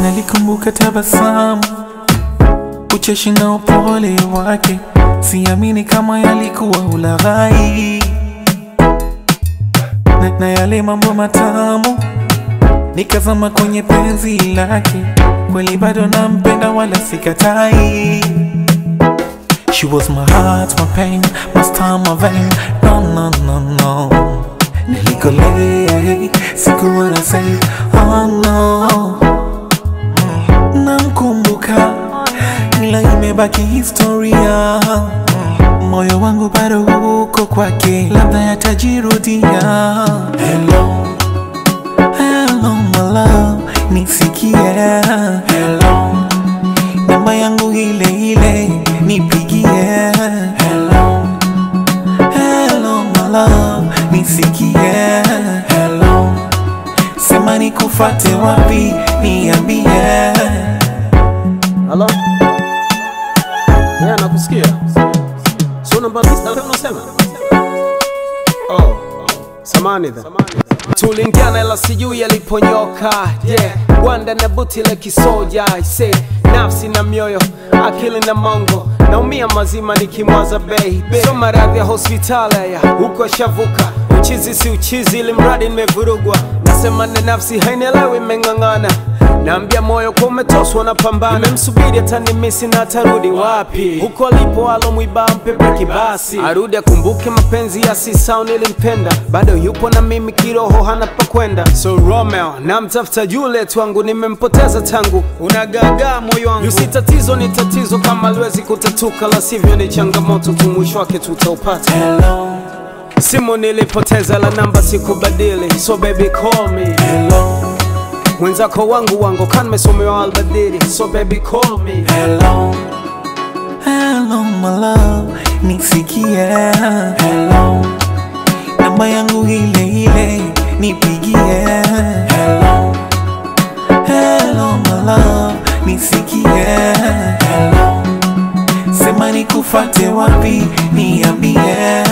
nalikumbuka tabasamu, ucheshi na upole wake, siamini kama yalikuwa ulaghai na, na yale mambo matamu, nikazama kwenye penzi lake, kweli bado nampenda wala sikatai. She was my heart, my pain, my star, my vein. No, no, no, no. Nilikolea, sikuwa na say, oh no. Namkumbuka, ila imebaki historia. Moyo wangu bado uko kwake, labda yatajirudia. Hello, hello my love, nisikie. Hello, namba yangu ile ile, nipigie. Hello, hello my love, nisikie. Hello, sema nikufate wapi, niambie. Halo? Yeah, nakusikia. So namba list unasema? Oh, samani dha. Tulingiana ila sijui yaliponyoka. Yeah, gwanda na buti la kisoja. I say, nafsi na mioyo, akili na mongo. Naumia mazima nikimwaza baby. So maradhi ya hospitali ya huko shavuka. Uchizi si uchizi ili mradi nimevurugwa. Nasema na nafsi hainielewi imeng'ang'ana. Naambia moyo kwa umetoswa na pambana, nimemsubiri atanimisi na atarudi wapi? Huko alipo alomwiba mpepe kibasi, arudi akumbuke mapenzi ya sisao nilimpenda, bado yupo na mimi kiroho, hana pa kwenda. So Romeo namtafuta yule twangu, nimempoteza tangu, unagagaa moyo wangu. Yusi tatizo ni tatizo, kama aliwezi kutatuka, la sivyo ni changamoto tu, mwisho wake tutaupata. Hello, Simu nilipoteza, la namba sikubadili, so baby call me. hello, Mwenzako wangu wangu kan mesomewa albadili, so baby call me. hello, hello my love, nisikie. Hello, namba yangu ile ile, nipigie. Hello, hello my love, nisikie. Hello, sema nikufate wapi, niambie.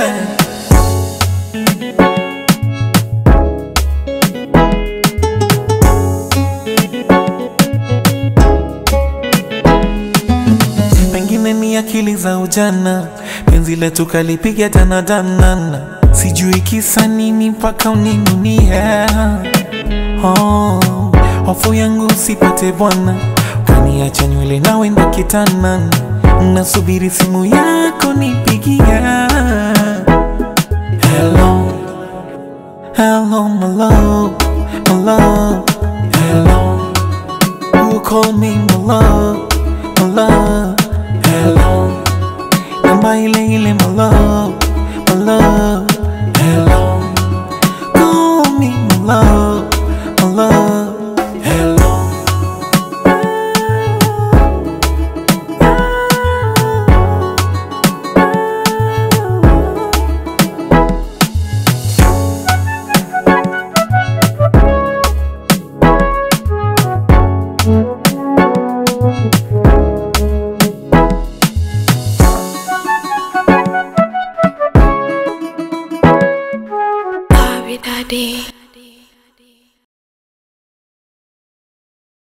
pengine ni akili za ujana, penzi letu kalipiga danadanana, sijui kisa nini mpaka uninunie. Oh, hofu yangu usipate bwana, kaniacha nywele na wenda kitana, nasubiri simu yako nipigia. Hello, hello my love, my love, hello. You call me my love, my love, hello. Namba ile ile